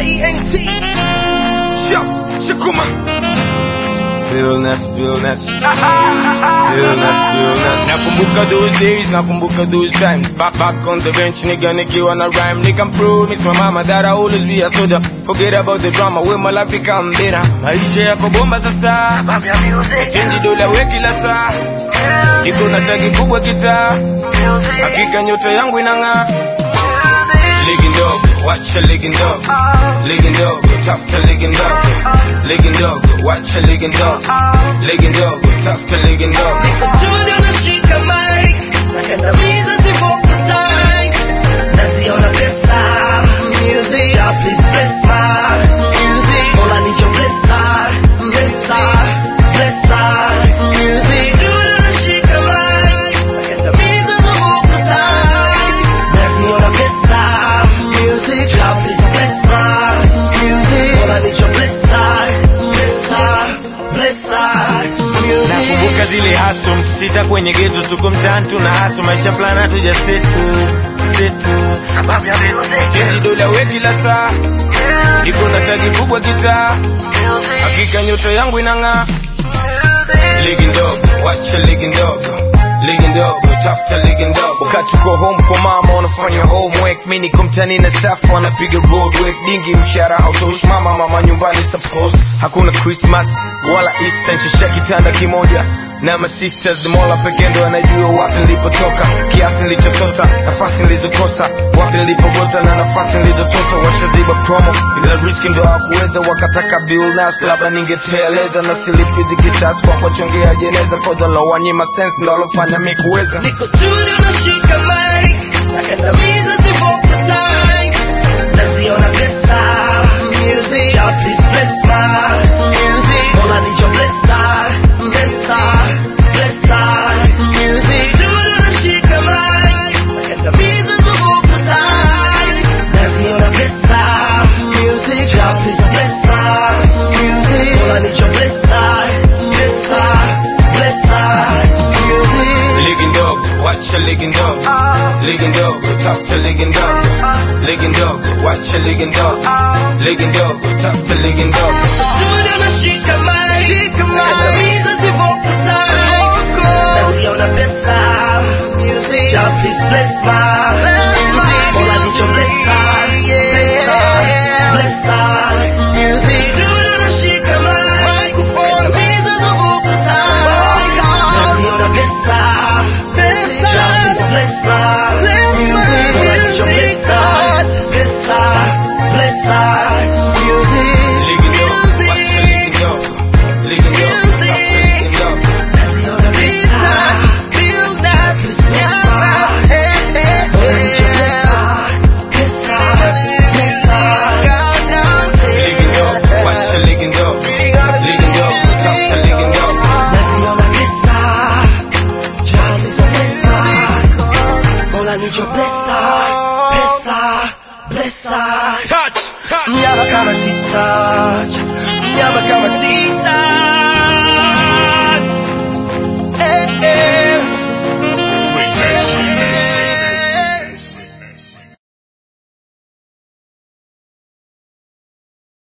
ENT. Shak, Shakuma. Realness, realness. Realness, realness. Nakumbuka those days, nakumbuka those times. Back, back on the bench, nigga, nikiwa na rhyme. Nigga, promise my mama that I always be a soldier. Forget about the drama, when my life become better. Maisha yako bomba sasa. Change dola we kila saa. Niko na tagi kubwa kitaa. Hakika nyota yangu inang'aa. Ligi ndogo, wacha ligi ndogo. Ligi ndogo, tafuta ligi ndogo. Ligi ndogo, wacha ligi ndogo. Ligi ndogo, tafuta ligi ndogo. Niko studio nashika mic. Nakandamiza zivocal ties. Naziona pesa. Music. Ja, please bless my music. Mola nicho blessa. Blessa. Blessa. Music. Studio nashika mic. Nakandamiza zivocal ties. Naziona pesa. Music. Ja, please bless my music. Mola nicho blessa. Blessa. Blessa. Music. Nakumbuka zile haso sita kwenye geto, tuko mtaani tuna haso, maisha fulani hatuja setu setu. Sababu ya music. Change dola we kila saa, niko na tagi kubwa kitaa, hakika nyota yangu inang'aa. Ligi ndogo, wacha ligi ndogo, ligi ndogo, tafuta ligi ndogo. Wakati uko home kwa mama unafanya homework, mimi niko mtaani na safu wanapiga road work, dingi mshahara hautoshi mama, mama nyumbani support. Hakuna Christmas wala Easter, nshasha kitanda kimoja na ma sisters mola pekee ndo anajua wapi nilipotoka, kiasi nilichosota, nafasi nilizokosa, wapi nilipogota na nafasi nilizotosa. Washaziba promo ila riski ndo hawakuweza, wakataka bill nas, labda ningeteleza na silipizi kisasi kwa kuwachongea jeneza, koza la wanyima sense ndo alofanya mi kuweza Niko studio nashika mic, nakandamiza zivocal ties. Naziona pesa, music. Ja, please bless my music. Mola nicho blessa, blessa, blessa, music. Studio nashika mic, nakandamiza zivocal ties. Naziona pesa, music. Ja, please bless my music. Mola nicho blessa, blessa, blessa, music. ligi ndogo, wacha ligi ndogo, ligi ndogo, tafuta ligi ndogo, ligi ndogo, wacha ligi ndogo, ligi ndogo, tafuta ligi ndogo. Studio nashika